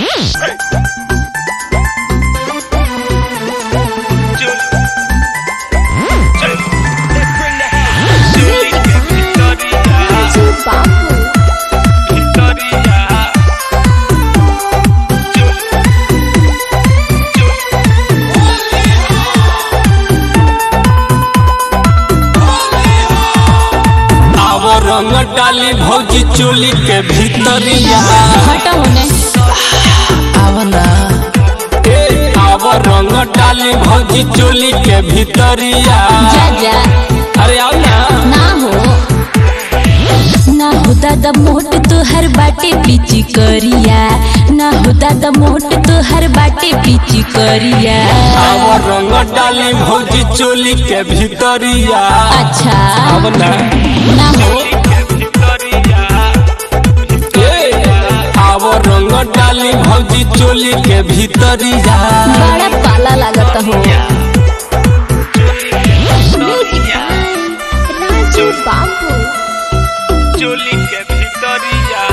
आव रंग डाली भौजी चोली के भीतरिया हटा होने आवना ए आव रंग डाली भौजी चोली के भीतरिया जा जा अरे आओ ना ना हो ना हो दादा मोट तोहर बाटे पीची करिया ना हो दादा मोट तोहर बाटे पीची करिया आव रंग डाली भौजी चोली के भीतरिया अच्छा आवना ना हो ए आव रंग डाली भौजी चोली के भीतरिया बड़ा पाला लागत हो राजू बाबू चोली के भीतरिया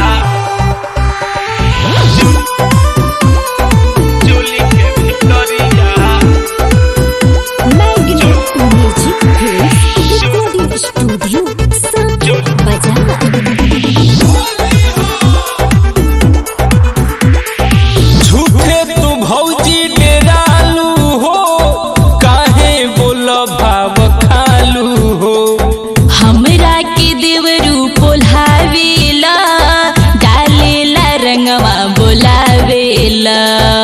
चोली के भीतरिया मैग्नेट म्यूजिक रिकॉर्डिंग स्टूडियो सब बजा झूठे तू भौजी डेरालू हो काहे बोल भाव खालू हो हमरा के देवरू पोल्हावेला डालेला रंगवा बोलावेला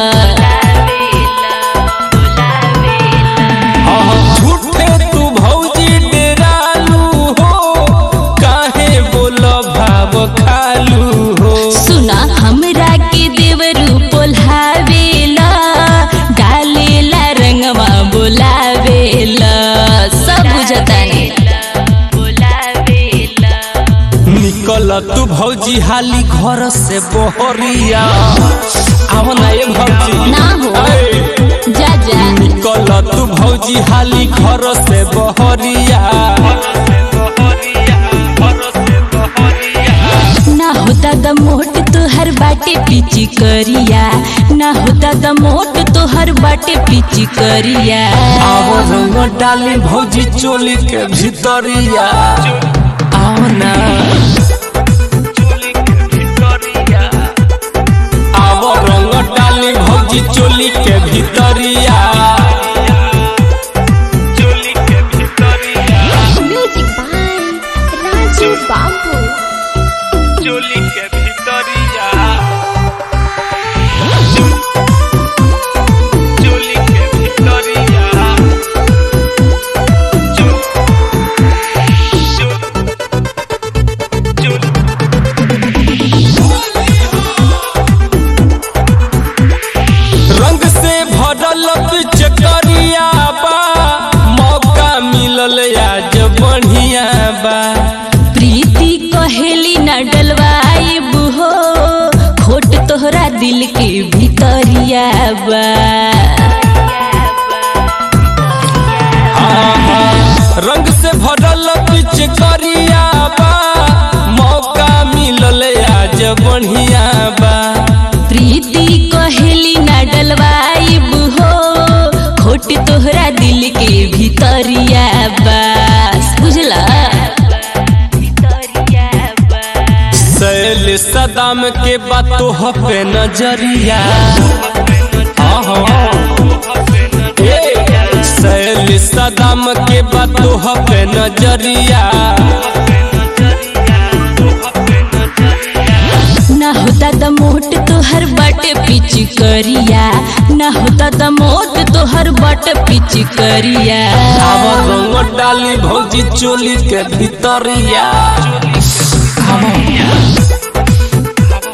झूठे तू भौजी डेरालू हो काहे बोल भाव खालू हो सुना हमरा के देवरू पोल्हावेला डालेला रंगवा बोलावेला सब बुझतानी निकल तू भौजी हाली घर से बहरिया आव ना ये भौजी ना हो। ए, जा जा निकल तू भौजी हाली घर से बहरिया ना होता द मोट तोहर बाटे पीची करिया ना होता द मोट तोहर बाटे पीची करिया आव रंग डाली भौजी चोली के भीतरिया आओ ना आव रंग डाली भौजी चोली के भीतरिया चोली के भीतरिया म्यूजिक बाय राजू बाबू चोली के भीतरिया चोली के भीतरिया रंग से भरल पिचकरिया बा मौका मिलल आज बढ़िया बा प्रीति कहेली न डलवाइब हो खोट तोहरा दिल के भीतरिया बा रंग से भरल पिचकरिया बा मौका मिलल आज बढ़िया बा प्रीति कहेली न डलवाइब हो खोट तोहरा दिल के भीतरिया बस बुझला सैल सदाम के बातों पे नजरिया आहा। ए, सैल सदाम के बातों पे नजरिया ना होता द मोट तोहर बट पिच करिया ना होता द मोट तोहर बट पिच करिया आव रंग डाली भौजी चोली के भीतरिया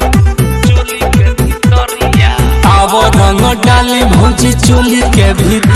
आव रंग डाली भौजी चोली के भीतर